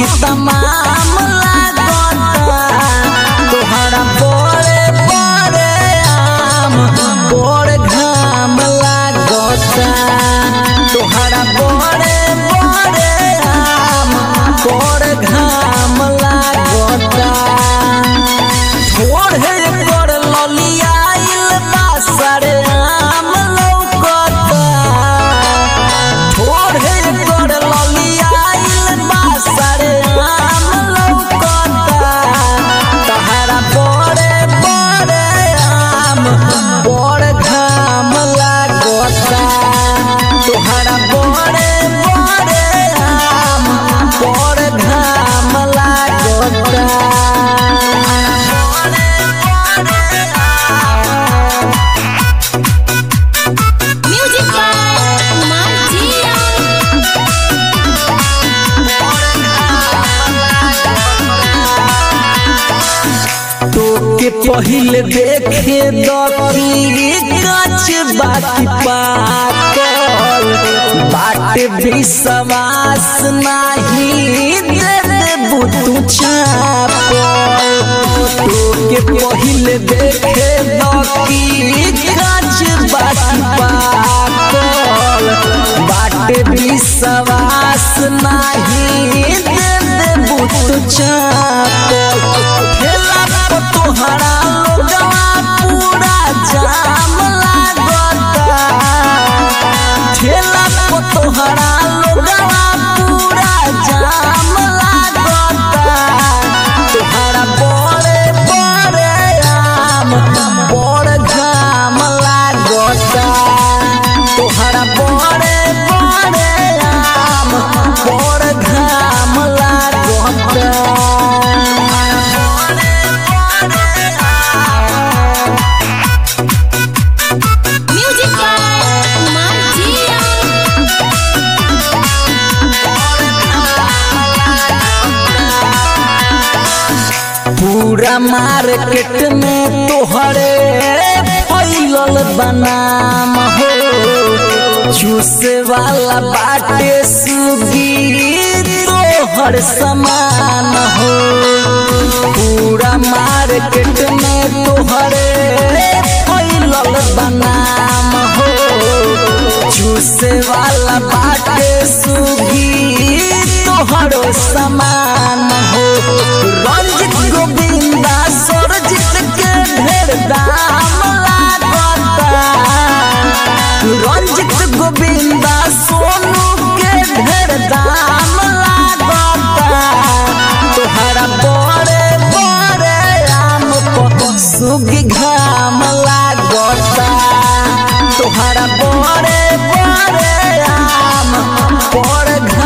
कि तमाम लागता तोहरा बड़े बड़े आम बड़ घाम लागता तोहरा बड़े बड़े आम बड़ घाम लागता ओढ़े कर ललियाइल बा सारे आम लौकता ओढ़े कर ललियाइल बा सारे आम लौकता तहरा बड़े बड़े आम बड़ घाम लागता तोहरा बड़े बड़े आम बड़ घाम लागता Music by Kumar Jian. तोके पहिले देखे दकी काच बाकी पाकल बाटे विश्वास नाही दे देबू तू छापल तोके पहिले देखे दकी काच बाकी पाकल बाटे विश्वास नाही दे देबू तू छापल ठेला पर तोहरा लोगवा पूरा जाम लागता ठेला पर तोहरा लोगवा पूरा जाम लागता तोहरा बड़े बड़े आम बड़ घाम लागता तोहरा बड़े बड़े आम बड़ घाम लागता Music by Kumar Jian. पूरा मार्केट में तोहरे फैलल बनाम हो चूसे वाला बाटे सुगी तोहर समान हो पूरा मार्केट में तोहरे फैलल बनाम हो चूसे वाला बाटे सुगी तोहरो समान हो रंजित गोविंदा सरजित के ढेर दाम लागता रंजित गोविंदा सोनू के ढेर दाम लागता तोहरा बड़े बड़े आम पर सुगी घाम लागता तोहरा बड़े बड़े आम बड़ घाम